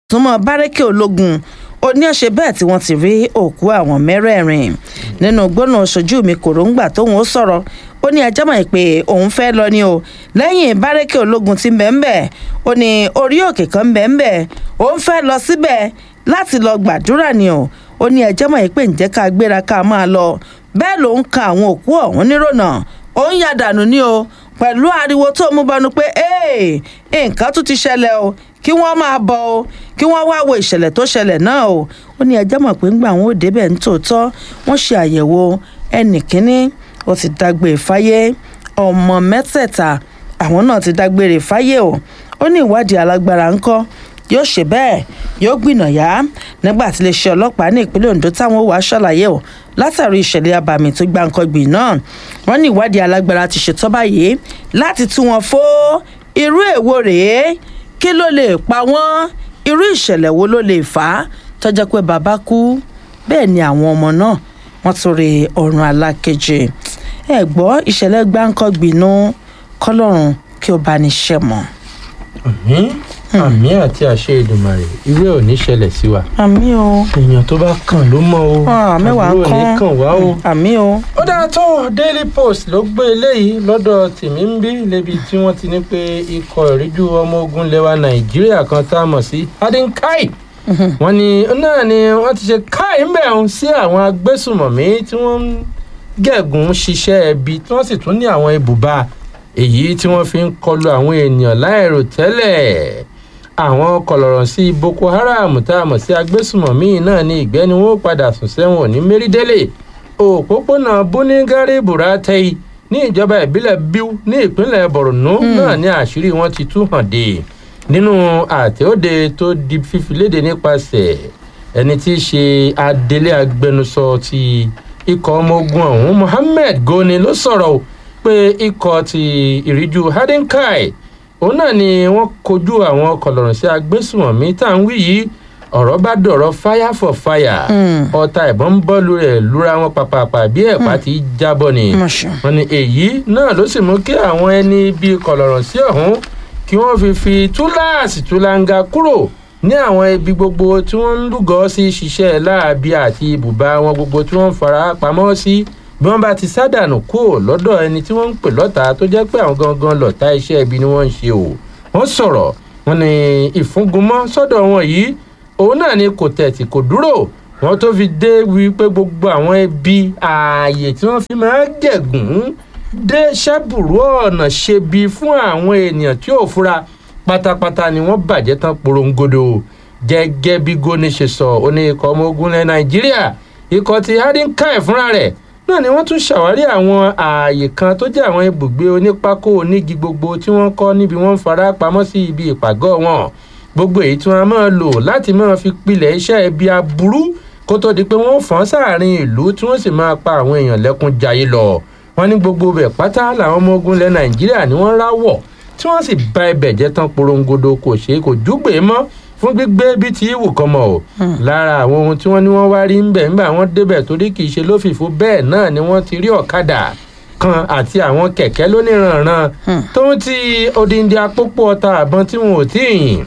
súnmọ́ bárẹ́kì ológun ó ní ọ̀sẹ̀ bẹ́ẹ̀ tí wọ́n ti rí òkú àwọn mẹ́rẹ̀ẹ̀rin nínú gbóná ṣojú mi kòróngbà tóun ó sọ̀rọ̀ ó ní ẹjọ́ mọ̀ pé òun fẹ́ lọ ni o lẹ́yìn bárẹ́kì ológun ti bẹ́ẹ̀ ó ní orí òkè kan bẹ́ẹ̀ òun fẹ́ lọ síbẹ̀ láti lọ gbàdúrà ni o ó ní ẹjọ́ mọ̀ pé ǹjẹ́ ká gbéra ká máa lọ bẹ́ẹ̀ ló ń ka àwọn òkú ọ̀hún nírònà ó ń yà dànù ni o pẹ̀lú ariwo tó mú bọnu pé nǹkan tún ti ṣẹlẹ̀ o kí wọ́n máa bọ̀ o kí wọ́n wá wo ìṣẹ̀lẹ̀ tó ṣẹlẹ̀ náà o ó ní ẹjọ́ mọ̀ pé ńgbà wọn ò débẹ̀ nítòótọ́ wọ́n ṣe àyẹ̀wò ẹnì kínní ó ti dágbére fáyé ọmọ mẹ́tẹ̀ẹ̀ta àwọn náà ti dágbére fáyé o ó ní ìwádìí alágbára ńkọ́ yóò ṣe bẹ́ẹ̀ yóò gbìnàyà nígbà tí iléeṣẹ́ ọlọ́pàá ní ìpínlẹ̀ ondo táwọn wàá ṣàlàyé o látàrí ìṣẹ̀lẹ̀ abàmì tó gbàǹkangbì náà wọ́n ní ìwádìí alágbára ti ṣètọ́ báyìí láti tú wọn fó irú èwo rèé kí ló lè pa wọ́n irú ìṣẹ̀lẹ̀ wo ló lè fà á tọ́jọ́ pé bàbá kú bẹ́ẹ̀ ni àwọn ọmọ náà wọ́n tún rí ọ̀run alákejì ẹ gbọ́ ìṣẹ̀lẹ̀ gbàǹkangbì náà kọ́lọ́run kí ó bá ní ṣẹ́ mọ́. àmín àmín àti àṣẹ ìdùmarè irú ẹ̀ ò ní ṣẹlẹ̀ sí wa. àmín o. èèyàn tó bá kàn ló mọ̀ o mẹ́wàá àbúrò kan ní kàn wá o. àmín o. ó dáa tó daily post ló gbé eléyìí lọ́dọ̀ tèmi ń bí lébi tí wọ́n ti ní pé ikọ̀ ìríjú ọmọ ogun lẹwa nàìjíríà kan tá a mọ̀ sí adinkai wọ́n ní náà ni wọ́n ti ṣe káì mẹ́rin sí àwọn agbésùmọ̀mí tí wọ́n ń gẹ̀gùn ṣiṣẹ́ ẹbí tí wọ́n sì tún ní àwọn ibùba èyí tí wọ́n fi ń kọlu àwọn ènìyàn láìrò tẹ́lẹ̀ àwọn kọlọ̀rọ̀ sí boko haram tá a mọ̀ sí agbésùmọ̀mí náà ní ìgbẹ́ni wọn ó padà sùn sẹ́wọ̀n ní mérídélé òpópónà búnígárí buratai ní ìjọba ìbílẹ̀ biu ní ìpínlẹ̀ borno náà ní àṣírí wọn ti tú hàn dé nínú àtẹ̀òde tó di fífi léde nípasẹ̀ ẹni tí í ṣe adelé agbẹnusọ ti ikọ̀ ọmọ ogun ọ̀hún mohammed goni ló sọ̀rọ̀ o pé ikọ̀ ti ìríjú hadinkai òun náà ni wọ́n kojú àwọn kọlọ̀rọ̀ sí agbésùmọ̀mí tá à ń wí yìí ọ̀rọ̀ bá dọ̀rọ̀ fire for fire ọta ìbọn ń bọ́ lu rẹ̀ lura wọn pàpàpà bí ẹ̀pá ti jábọ̀ ni wọ́n ní èyí náà ló sì mú kí àwọn ẹni bíi kọlọ̀rọ̀ sí ọ̀hún kí wọ́n fi fi túláàsì túláńgá kúrò ní àwọn ibi gbogbo tí wọ́n ń lúgọ́ sí ṣiṣẹ́ láàbí àti ibùba wọn gbogbo tí wọ́n ń fara pamọ́ sí bí wọ́n bá ti sádànù kúrò lọ́dọ̀ ẹni tí wọ́n ń pè lọ́ta tó jẹ́ pé àwọn gangan lọ́ta iṣẹ́ ibi ni wọ́n ń ṣe o wọ́n sọ̀rọ̀ wọn ni ìfúngunmọ́ sọ́dọ̀ wọn yìí òun náà ni kò tẹ̀tì kò dúró wọn tó fi dé wí pé gbogbo àwọn ẹbí ààyè tí wọ́n fi máa ń gẹ̀gùn dé ṣẹ́bùrú ọ̀nà ṣebi fún àwọn ènìyàn tí ò fura pátápátá ni wọ́n bàjẹ́ tán porongodo gẹ́gẹ́ bí goni ṣe sọ ó ní ikọ̀ ọmọ ogun ilẹ̀ nàìjíríà ikọ̀ ti hadinkai fúnra rẹ̀ náà ni wọ́n tún ṣàwárí àwọn ààyè kan tó jẹ́ àwọn ibùgbé onípákó onígi gbogbo tí wọ́n kọ́ níbi wọ́n ń fara pamọ́ sí ibi ìpàgọ́ wọn gbogbo èyí tí wọ́n máa lò láti máa fi pilẹ̀ iṣẹ́ ibi aburú kó tó di pé wọ́n fọ́n sáàrin ìlú tí wọ́n sì máa pa àwọn èèyàn lẹ́kún jayé lọ wọ́n ní gbogbo bẹ̀ pátá làwọn ọmọ ogun ilẹ̀ nàìjíríà ni wọ́n ráwọ̀ tí wọ́n sì ba ibẹ̀ jẹ́ tán porongodo kò ṣeé kò júgbè mọ́ fún gbígbé bí ti wù kọ́ mọ́ o lára àwọn ohun tí wọ́n ní wọ́n wá rí ń bẹ̀ ńgbà wọ́n débẹ̀ torí kì í ṣe lófìfo bẹ́ẹ̀ náà ni wọ́n ti rí ọ̀kadà kan àti àwọn kẹ̀kẹ́ lóníranran tó ń ti odindi apópó ọta àbọn tí wọn ò tí ì yìn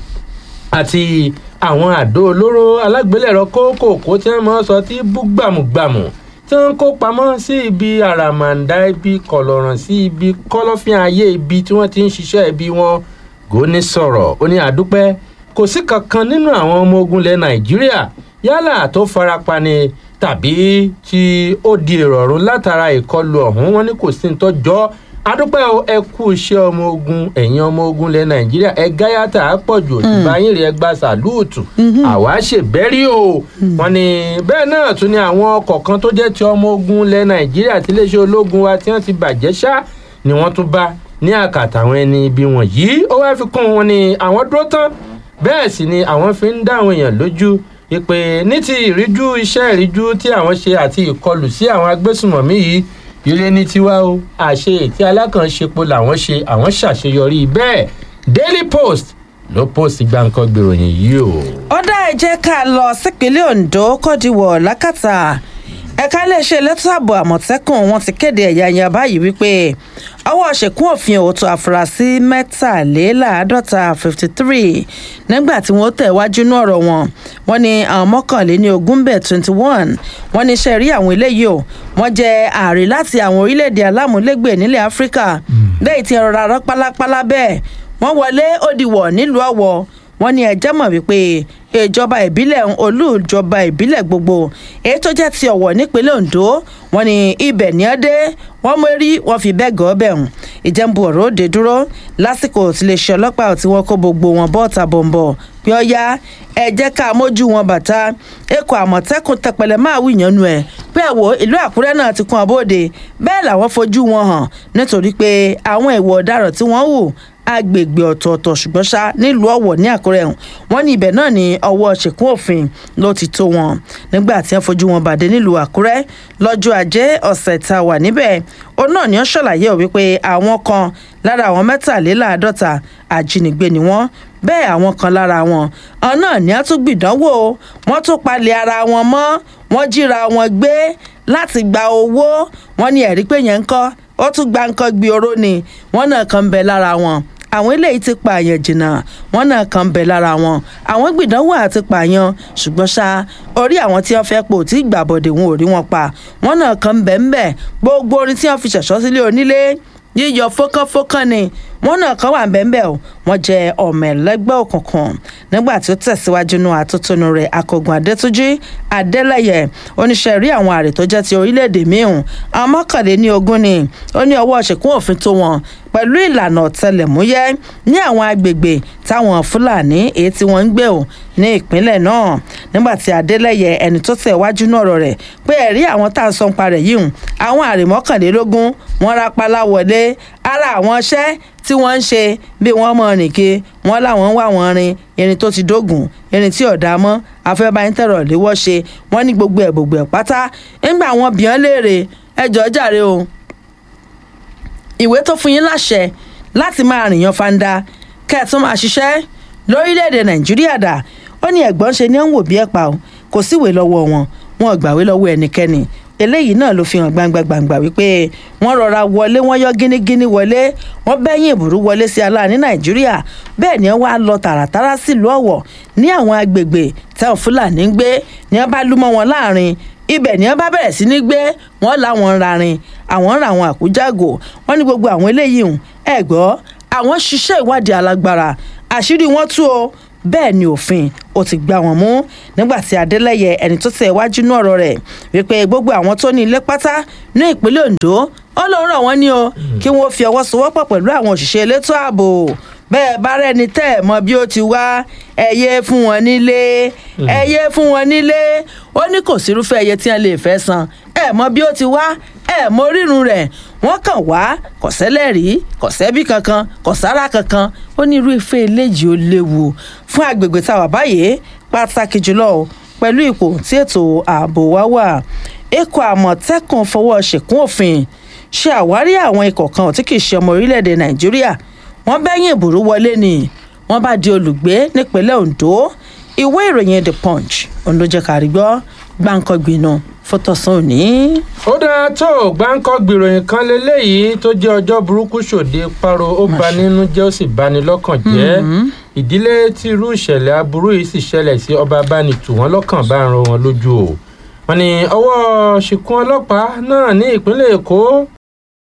àti àwọn àdó olóró alágbélẹ̀rọ kókòkó tí wọ́n máa ń sọ tí bú gbàmùgbàmù tí wọ́n kó pamọ́ sí ibi àràmàǹdà ibi kọ̀lọ̀ràn sí ibi kọ́lọ́fín ayé ibi tí wọ́n ti ń ṣiṣẹ́ ibi wọn gòní sọ̀rọ̀ ó ní àdúpẹ́ kò sí kankan nínú àwọn ọmọ ogun ilẹ̀ nàìjíríà yálà tó farapa ni tàbí tí ó di ìrọ̀rùn látara ìkọlù ọ̀hún wọn ní kò sí ní tọ́jọ́ adúpẹ́ o ẹ kú iṣẹ́ ọmọ ogun ẹ̀yin ọmọ ogun ilẹ̀ nàìjíríà ẹ gáyàtà àpọ̀jù òtúbá yín rẹ̀ gba sàlúùtù àwa ṣèbẹ́rí o wọn ni bẹ́ẹ̀ náà tún ni àwọn ọkọ̀ kan tó jẹ́ ti ọmọ ogun ilẹ̀ nàìjíríà tí iléeṣẹ́ ológun wa tí wọ́n ti bàjẹ́ ṣá ni wọ́n tún bá ní àkàtà àwọn ẹni ibi wọ̀nyí ó wá fi kún wọn ni àwọn dúró tán bẹ́ẹ̀ sì ni àwọn fi ń dá àwọn èèyàn lójú ìpè ní ti ìríjú iṣẹ́ ìríjú tí àwọn ṣe àti ìkọlù sí àwọn agbésùmọ̀mí yìí ire ní tiwa o àṣe ètí alákànṣepo làwọn ṣe àwọn ṣàṣeyọrí bẹ́ẹ̀ daily post ló post gbàǹkan gbèròyìn yìí o. ó dá ẹ jẹ́ ká lọ sípínlẹ̀ ondo kọ́díwọ̀ lákàtà ẹ̀ka iléeṣẹ́ elétò ààbò àmọ̀tẹ́kùn wọn ti kéde ẹ̀yàyà báyìí wípé ọwọ́ ṣèkún òfin òótọ́ àfúrásì mẹ́tàléláàádọ́ta fifty three nígbà tí wọ́n tẹ̀ wájú ní ọ̀rọ̀ wọn wọ́n ní àwọn mọ́kànléní ogún bẹ̀ twenty one wọ́n ní iṣẹ́ rí àwọn eléyìí o wọ́n jẹ́ ààrẹ láti àwọn orílẹ̀-èdè alámúlégbè nílẹ̀ áfíríkà lẹ́yìn tí ẹ̀rọ rárá pálápálá bẹ́ẹ̀ wọ́n wọlé ó dìwọ̀ nílùú ọ̀wọ̀ wọ́n ní ẹjẹ́ mọ̀ wípé ìjọba ìbílẹ̀ olújọba ìbílẹ̀ gbogbo èyí tó jẹ́ ti ọ̀wọ̀ nípínlẹ̀ ondo wọ́n ní ibẹ̀ ní ọ́ dé wọ́n mórí wọ́n fi bẹ́ẹ̀ gọ́ bẹ̀ hùn ìjẹ́nbu ọ̀rọ̀ òde dúró lásìkò tí lè ṣe ọlọ́pàá tí wọ́n kó gbogbo wọn bọ́ọ̀tà bọ̀m̀bọ̀ pé ó yá ẹ jẹ́ ká mójú wọn bàtà ẹ̀kọ́ àmọ̀tẹ́kùn tẹpẹlẹ máa wí ìyànnu ẹ̀ pé ẹ̀wọ̀ ìlú àkúrẹ́ náà ti kún abóde bẹ́ẹ̀ làwọn fojú wọn hàn nítorí pé àwọn ìwọ̀ ọ̀daràn tí wọ́n hù agbègbè ọ̀tọ̀ọ̀tọ̀ ṣùgbọ́n ṣá nílùú ọ̀wọ̀ ní àkúrẹ́ ọ̀hún wọ́n ní ibẹ̀ náà ní ọwọ́ ṣèkún òfin ló ti tó wọn nígbà tí wọ́n fojú wọn bàdé nílùú àkúrẹ́ lọ́jọ́ ajé ọ̀sẹ̀ tá a wà níbẹ̀ ó náà ní ó ṣàlàyé ò wípé àwọn kan lára àwọn mẹ́tàléláàádọ́ta ajínigbé ni wọ́n bẹ́ẹ̀ àwọn kan lára wọn ọ̀n náà ní á tún gbìdánwò wọ́n tún palẹ̀ ara wọn mọ́ wọ́n jíra wọn gbé láti gba owó wọ́n ní ẹ̀rí pé yẹn ń kọ́ ó tún gba nǹkan gbé oró ni wọ́n náà kan ń bẹ lára wọn àwọn eléyìí ti pààyàn jìnnà wọn náà kàn ń bẹ lára wọn àwọn gbìdánwò àti pààyàn ṣùgbọ́n ṣá orí àwọn tí wọ́n fẹ́ pò tí gbàbọ̀dé wọn ò rí wọn pa wọn náà kàn ń bẹ ń bẹ gbogbo orin tí wọ́n fi ṣẹ̀ṣọ́ sílé onílé yíyọ fọ́kànfọ́kàn ni wọn náà kàn wà ń bẹ ń bẹ o wọn jẹ ọmọ ẹlẹgbẹ́ òkùnkùn nígbà tí ó tẹ̀síwájú nù àtúntúnú rẹ̀ akọgun adétúnjì adélẹyẹ oníṣẹ́ rí àwọn àrè tó jẹ́ ti orílẹ̀-èdè míhùn àwọn mọ́kànléní ogún ni ó ní ọwọ́ ṣèkún òfin tó wọn pẹ̀lú ìlànà ọ̀tẹlẹ̀múyẹ́ ní àwọn agbègbè táwọn fúlàní èyí tí wọ́n ń gbé ò ní ìpínlẹ̀ náà nígbà tí adélẹ́yẹ ẹni tó tẹ̀ wájú náà rọ̀ rẹ̀ pé ẹ̀rí àwọn tá à ń sọ ń parẹ̀ yìí hùn àwọn àrè mọ́kànlélógún wọ́n rápálá wọlé ara àwọn iṣẹ́ tí wọ́n ń ṣe bí wọ́n mọ̀ nìke wọ́n láwọn ń wá wọn rin irin tó ti dógùn irin tí ọ̀dà mọ́ afẹ́báyíntẹ̀rọ̀ léwọ́ ṣe wọ́n ní gbogbo ẹ̀ gbogbo ẹ̀ pátá ńgbà wọn bìyàn léèrè ẹjọ́ jàre o ìwé tó fún yín láṣẹ láti máa rìnyàn fanda kẹ́ẹ̀tún máa ṣiṣẹ́ lórílẹ̀‐èdè nàìjíríà dà ó ní ẹ̀gbọ́n ṣe ni ó ń wò bí ẹ̀pà o kò síwèé lọ́wọ́ wọn wọn ò gbàwé lọ́wọ́ ẹnikẹ́ni eléyìí náà ló fi hàn gbangba gbangba wípé wọ́n rọra wọlé wọ́n yọ gínígíní wọlé wọ́n bẹ́yìn ìbúrú wọlé sí aláàní nàìjíríà bẹ́ẹ̀ ni wọ́n wá lọ tààràtàrà sílùú ọ̀wọ̀ ní àwọn agbègbè táwọn fúlàní ń gbé ni wọ́n bá lú mọ́ wọn láàrin ibẹ̀ ni wọ́n bá bẹ̀rẹ̀ sí ní gbé wọ́n láwọn ń rarin àwọn ń ra àwọn àkújàgò wọ́n ní gbogbo àwọn eléyìí hùn ẹ̀ gbọ́ àwọn ṣiṣẹ́ ìwádìí alágbára àṣírí wọn tú o bẹ́ẹ̀ ni òfin ó ti gbá wọn mú nígbà tí adélẹ́yẹ ẹni tó tẹ̀ wájú ní ọ̀rọ̀ rẹ̀ wípé gbogbo àwọn tó ní ilé pátá ní ìpínlẹ̀ ondo ó lóun rọ̀ wọ́n ní o kí wọ́n fi ọwọ́ sowọ́pọ̀ pẹ̀lú àwọn òṣìṣẹ́ elétò ààbò bẹ́ẹ̀ bá rẹ́ni tẹ́ ẹ̀ mọ bí ó ti wá ẹyẹ fún wọn nílé ẹyẹ fún wọn nílé ó ní kò sírúfẹ́ ẹyẹ tí wọ́n lè fẹ́ san ẹ̀ mọ bí ó ti wá ẹ̀ mọ orírun rẹ̀ wọ́n kàn wá kò sẹ́lẹ̀rí kò sẹ́bí kankan kò sára kankan ó ní irú ife eléyìí ó léwu fún agbègbè táwa báyìí pàtàkì jùlọ pẹ̀lú ipò tí ètò ààbò wa wà ikọ̀ àmọ̀tẹ́kùn fọwọ́ ṣèkún òfin ṣe àwárí àwọn ikọ̀ kan tí kì í ṣe ọmọ orílẹ̀-èdè nàìjíríà wọ́n bẹ́yìn ìbùrú wọlé ni wọ́n bá di olùgbé nípínlẹ̀ ondo ìwé ìròyìn the punch òun ló jẹ́ ká rí gbọ́ gbáǹkọ́gbìnà fótọ̀sán òní. ó dáa tó gbáǹkọ́ gbìròyìn kan lélẹ́yìí tó jẹ́ ọjọ́ burúkú ṣòde paro ó ba nínú jẹ́ ó sì bani lọ́kàn jẹ́ ìdílé tí irú ìṣẹ̀lẹ̀ aburú yìí sì ṣẹlẹ̀ sí ọba abánitù wọn lọ́kàn bá ń ro wọn lójú o wọn ní ọwọ́ ṣìkún ọlọ́pàá náà ní ìpínlẹ̀ èkó